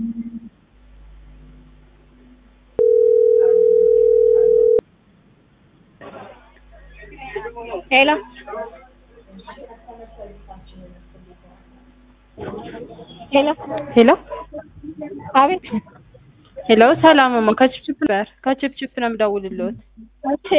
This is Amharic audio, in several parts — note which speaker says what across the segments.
Speaker 1: ሄሎ ሄሎ
Speaker 2: ሄሎ
Speaker 1: አቤት
Speaker 2: ሄሎ ሰላም እማ ከችፕችፕ ነበር ከችፕችፕ ነው የምደውልልዎት
Speaker 1: እሺ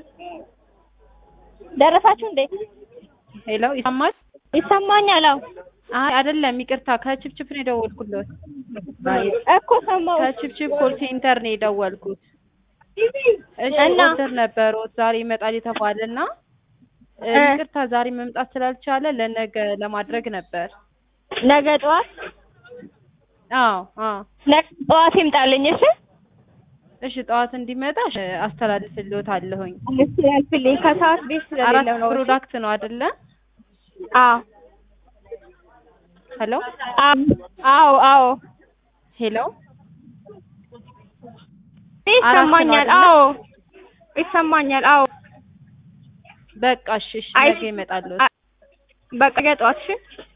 Speaker 1: ደረሳችሁ እንዴ
Speaker 2: ሄሎ ይሰማል
Speaker 1: ይሰማኛል አዎ
Speaker 2: አይ አይደለም ይቅርታ ከችፕችፕ ነው የደወልኩልዎት
Speaker 1: እኮ ሰማሁ
Speaker 2: ከችፕችፕ ኮል ሴንተር ነው የደወልኩት እሺ
Speaker 1: እና?
Speaker 2: ኦርደር ነበረዎት ዛሬ ይመጣል የተባለና እ
Speaker 1: እ
Speaker 2: ይቅርታ ዛሬ መምጣት ስላልቻለ ለነገ ለማድረግ ነበር
Speaker 1: ነገ ጠዋት
Speaker 2: አዎ አዎ
Speaker 1: ነገ ጠዋት ይምጣልኝ እሺ
Speaker 2: እሺ ጠዋት እንዲመጣ እሺ አስተላልፍልዎታለሁኝ
Speaker 1: እሺ ያልፍልኝ ከሰዓት ቤት
Speaker 2: አራት
Speaker 1: ስለሌለው ነው እሺ?
Speaker 2: ፕሮዳክት ነው አይደለ
Speaker 1: አዎ
Speaker 2: ሄሎ
Speaker 1: አዎ አዎ
Speaker 2: ሄሎ
Speaker 1: ይሰማኛል
Speaker 2: አራት ነው
Speaker 1: አዎ ይሰማኛል አዎ
Speaker 2: በቃ እሺ እሺ
Speaker 1: አይ-
Speaker 2: ነገ ይመጣሉ
Speaker 1: በቃ ነገ ጠዋት እሺ